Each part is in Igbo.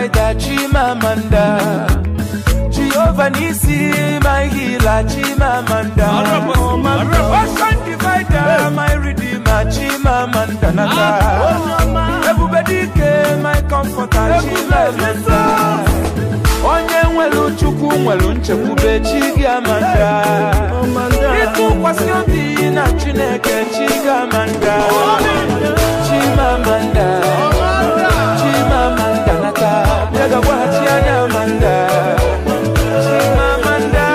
provider, Chimamanda. Jehovah Nisi, my healer, Chimamanda. Ocean divider, my redeemer, Chimamanda. Everybody came, my comforter, Chimamanda. Onye nwere Chukwu nwere nchekwube Chigamanda. Ịtụkwasị obi na Chineke Chigamanda. Chimamanda. Chimamanda nata. Bịaga gwaghachi anya Amanda. Chimamanda.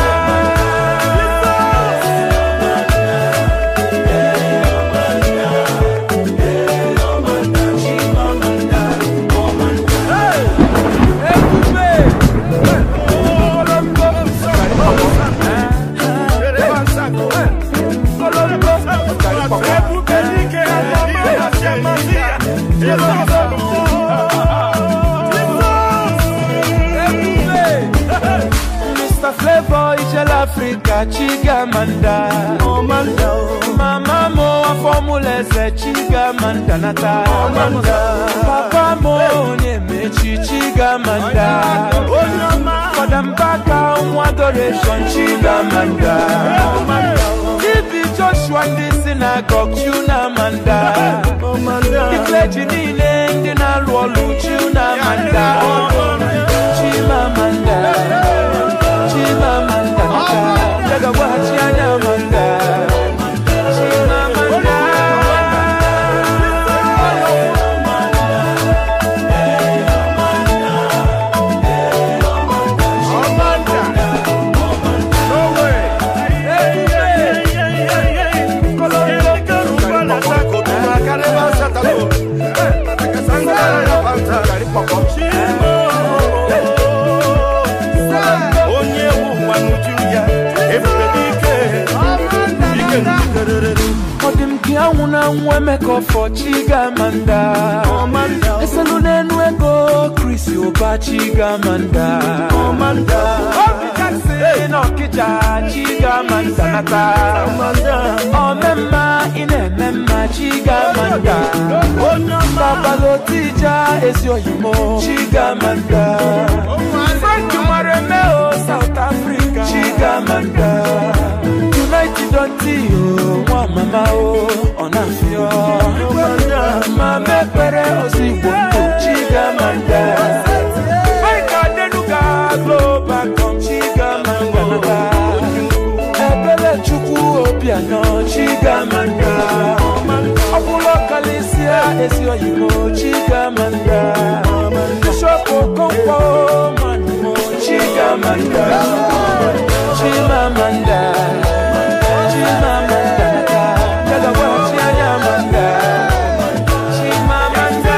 Mr. Flavor Ijel Africa Chigamanda Mama mo wa formula eze Chigamanda nata Papa mo onye mechi Chigamanda Fada Mbaka nwa adoration Chigamanda Ibi Joshua ndị synagogue Chunamanda Ndị clergy niile ndị na-alụ ọlụ Chunamanda Chimamanda Chimamanda Daga wachi anya Amanda Chimamanda onye ụwa n'uju ya ebube n'ike ike njikerere Ọ dị m ka anwụ na anwụ emeka ọfọ Chigamanda Eselu n'enu ego Chris Ụba Chigamanda Obi Jackson n'Ọkịja Chigamanda nata Omemma ị na-eme mma Chigamanda Babalotija ezi oyimo Chigamanda Frank Maremeo South Africa Chigamanda United Ontio nwa mama o ọ na-afịọ ma mepere ozigbo Chigamanda Mike Adenuga Global Com Chigamanda Ebele Chukwu Obianọ Chigamanda Ọbụla kalisia ezi oyibo Chigamanda Bishop Okonkwo Manimo Chigamanda Chimamanda Chimamanda Daga wachi anya Amanda Chimamanda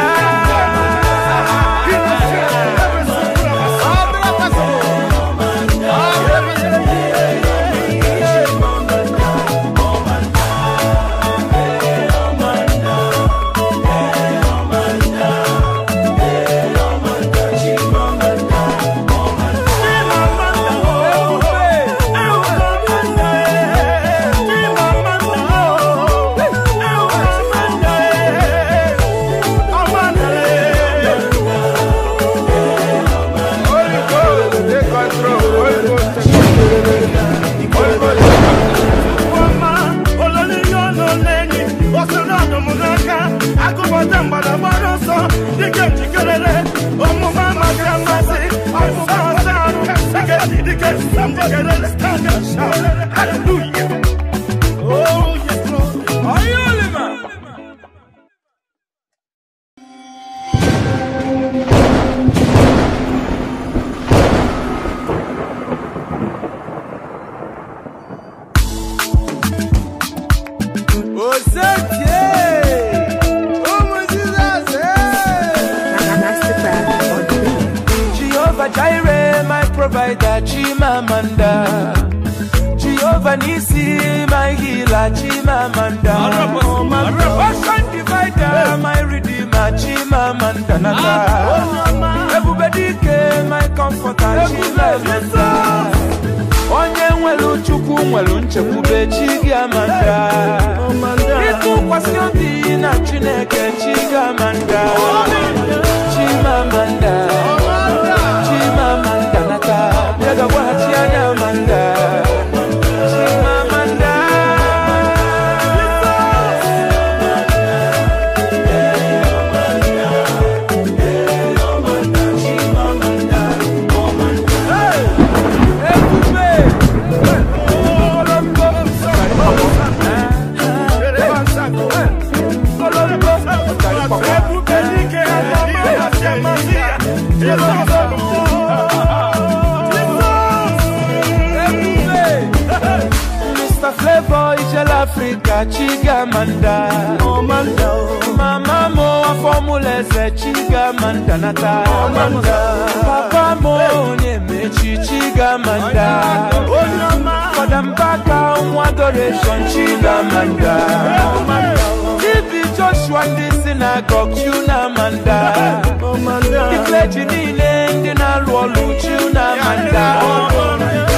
Hallelujah. Oh, yes, Lord. Osetie ụmụ Jizọs Masterclass on the beat. Jehovah Jireh my provider Chimamanda Jehovah Nisi my healer Chimamanda Ocean divider my redeemer Chimamanda Nata Ebube dike my comforter Chimamanda Onye nwere Chukwu nwere nchekwube Chigamanda Ịtụkwasị obi na Chineke Chigamanda Chimamanda ebube dike ihe amasị ya Mr. Flavor Ijel Africa Chigamanda Mama mo formula eze Chigamanda nata Papa mo onyemechi Chigamanda Fada Mbaka nwa adoration Chigamanda TV Joshua ndị synagogue Chunamanda Ndị clergy niile ndị na-alụ ọlụ Chunamanda